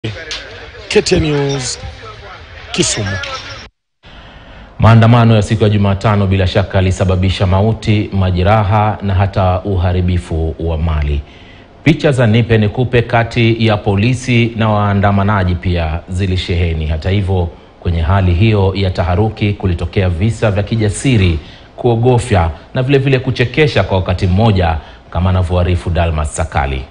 KTN News Kisumu. Maandamano ya siku ya Jumatano bila shaka yalisababisha mauti, majeraha na hata uharibifu wa mali. Picha za nipe nikupe kati ya polisi na waandamanaji pia zilisheheni. Hata hivyo, kwenye hali hiyo ya taharuki kulitokea visa vya kijasiri, kuogofya na vilevile vile kuchekesha kwa wakati mmoja, kama anavyoarifu Dalmas Sakali.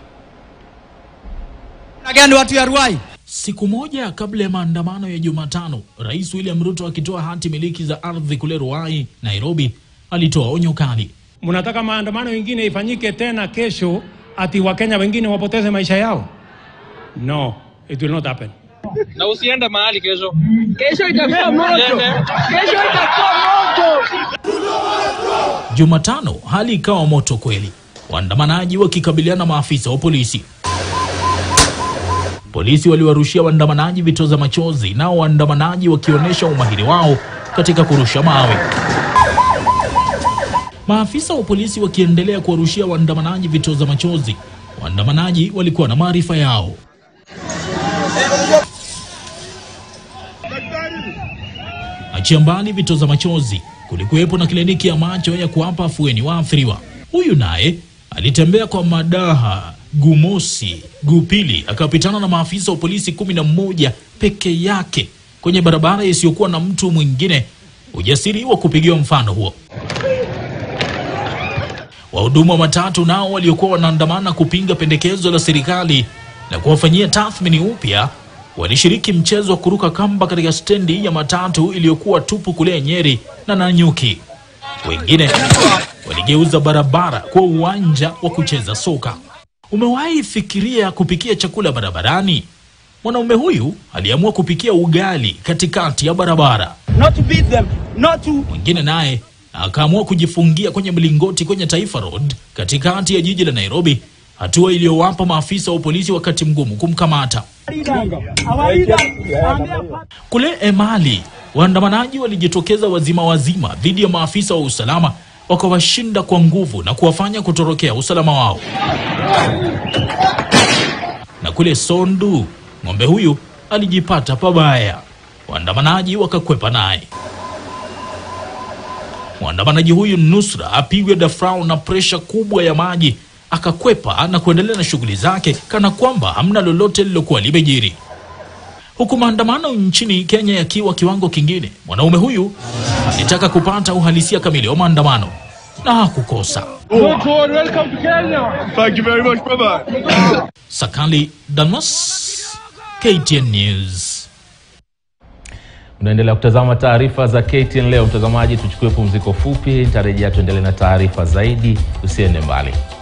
gani watu ya Ruai? Siku moja kabla ya maandamano ya Jumatano, Rais William Ruto akitoa hati miliki za ardhi kule Ruai, Nairobi, alitoa onyo kali. Mnataka maandamano mengine ifanyike tena kesho, ati Wakenya wengine wapoteze maisha yao? No, it will not happen. na usiende mahali kesho. Kesho itakuwa moto. Kesho itakuwa moto. Jumatano hali ikawa moto kweli, waandamanaji wakikabiliana na maafisa wa polisi. Polisi waliwarushia waandamanaji vitoza machozi, nao waandamanaji wakionyesha umahiri wao katika kurusha mawe. Maafisa wa polisi wakiendelea kuwarushia waandamanaji vitoza machozi. Waandamanaji walikuwa na maarifa yao. Achia mbali vitoza machozi, kulikuwepo na kliniki ya macho ya kuwapa afueni waathiriwa. Huyu naye alitembea kwa madaha gumosi gupili, akapitana na maafisa wa polisi kumi na mmoja peke yake kwenye barabara isiyokuwa na mtu mwingine. Ujasiri wa kupigiwa mfano huo. Wahudumu wa matatu nao waliokuwa wanaandamana kupinga pendekezo la serikali la kuwafanyia tathmini upya walishiriki mchezo wa kuruka kamba katika stendi ya matatu iliyokuwa tupu kule Nyeri na Nanyuki. Wengine waligeuza barabara kuwa uwanja wa kucheza soka. Umewahi fikiria kupikia chakula barabarani? Mwanaume huyu aliamua kupikia ugali katikati ya barabara. Not to beat them, not to Mwingine naye akaamua kujifungia kwenye mlingoti kwenye Taifa Road katikati ya jiji la Nairobi, hatua iliyowapa maafisa wa polisi wakati mgumu kumkamata. Kule Emali, waandamanaji walijitokeza wazima wazima dhidi ya maafisa wa usalama, wakawashinda kwa nguvu na kuwafanya kutorokea usalama wao. Na kule Sondu, ng'ombe huyu alijipata pabaya, waandamanaji wakakwepa naye. Mwandamanaji huyu nusra apigwe dafrau na presha kubwa ya maji, akakwepa na kuendelea na shughuli zake kana kwamba hamna lolote lilokuwa limejiri. Huku maandamano nchini Kenya yakiwa kiwango kingine, mwanaume huyu alitaka kupata uhalisia kamili wa maandamano na hakukosa. Thank you very much, brother. Sakali Damas, KTN News. Unaendelea kutazama taarifa za KTN leo. Mtazamaji, tuchukue pumziko fupi, nitarejea tuendelee na taarifa zaidi. Usiende mbali.